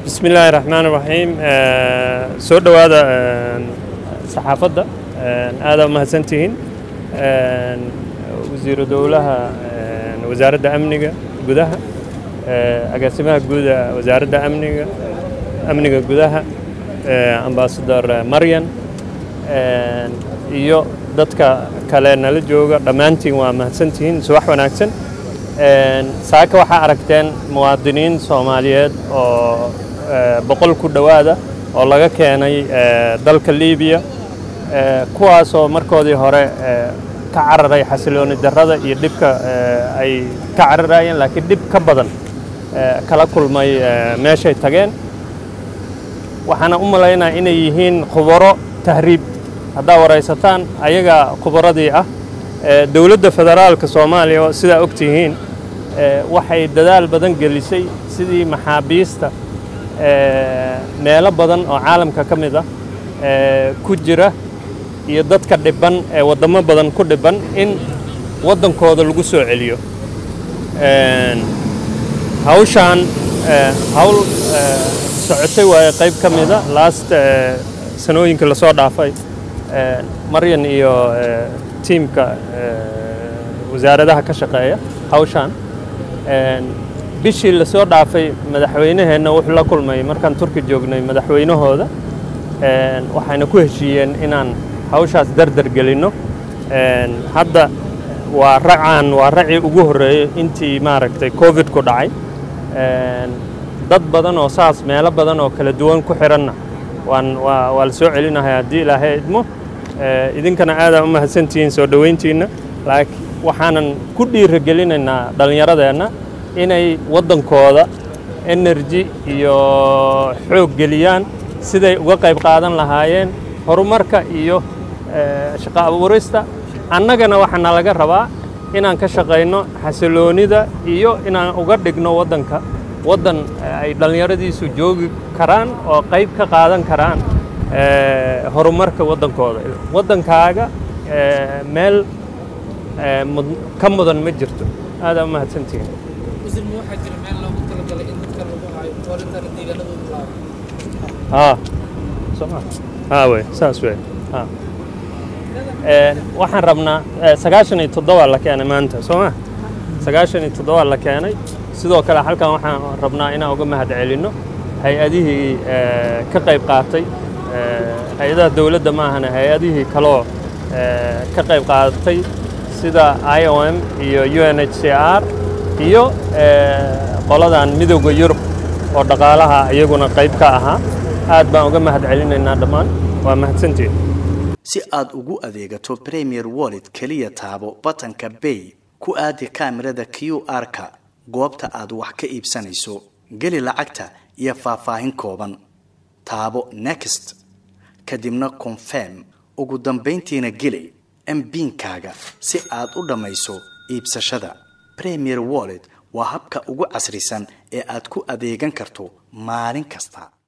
bismi illaahi raxmaan raxiim soo dhowaada saxaafadda aadaa umahadsantihiin wasiiru dowlaha wasaaradda amniga gudaha agaasimaha guuda wasaaradda amniga amniga gudaha ambaasador maryan iyo dadka kale nala jooga dhammaantiin waa mahadsantihiin subax wanaagsan saaka waxaa aragteen muwaadiniin soomaaliyeed oo boqol ku dhowaada oo laga keenay dalka libiya kuwaasoo markoodii hore ka cararay xasilooni darrada iyo dhibka ay ka cararayeen laakiin dhib ka badan kala kulmay meeshay tageen waxaana u malaynaa inay yihiin khubaro tahriib haddaa waraysataan ayagaa khubaradii ah dowladda federaalka soomaaliya oo sidaa og tihiin waxay dadaal badan gelisay sidii maxaabiista meelo badan oo caalamka ka mid ah ku jira iyo dadka dhibban ee waddamo badan ku dhibban in waddankooda lagu soo celiyo hawshaan hawl socotay waaye qayb ka mida last sanooyinkii lasoo dhaafay maryan iyo tiimka wasaaradaha ka shaqeeya hawshaan bishii lasoo dhaafay madaxweynaheenna wuxuu la kulmay markaan turki joognay madaxweynahooda waxayna ku heshiiyeen inaan hawshaas dardar gelinno hadda waa racaan waa racii ugu horreeyey intii maaragtay covid ku dhacay dad badan oo saas meelo badan oo kala duwan ku xiranna waan waa waa la soo celinahay haddii ilaahay idmo idinkana aadaa u mahadsantihiin soo dhoweyntiinna laakiin waxaanan ku dhiiragelinaynaa dhallinyaradeenna inay waddankooda energy iyo xoog geliyaan siday uga qayb qaadan lahaayeen horumarka iyo shaqo abuurista annagana waxaana laga rabaa inaan ka shaqayno xasiloonida iyo inaan uga dhigno waddanka waddan ay dhallinyaradiisu joogi karaan oo qayb ka qaadan karaan horumarka waddankooda waddankaaga meel ka mudan ma jirto aadaa u mahadsantihiin haa soma haa wey saas wey haa waxaan rabnaa sagaashan iyo toddoba la keenay maanta soo ma sagaashan iyo toddoba la keenay sidoo kale halkan waxaan rabnaa inaan uga mahad celinno hay-adihii ka qayb qaatay hay-adaha dowladda maahana hay-adihii kaloo ka qayb qaadatay sida i o m iyo u n h c r iyo qoladan midowda yurub oo dhaqaalaha iyaguna qayb ka ahaa aad baan uga mahad celinaynaa dhammaan waa mahadsantiin si aad ugu adeegato premier wallet keliya taabo batanka bay ku aadi kaamirada q r-ka goobta aad wax ka iibsanayso geli lacagta iyo faahfaahin kooban taabo next kadibna confirm ugu dambayntiina geli mbiinkaaga si aad u dhammayso iibsashada premier wallet waa habka ugu casrisan ee aad ku adeegan karto maalin kasta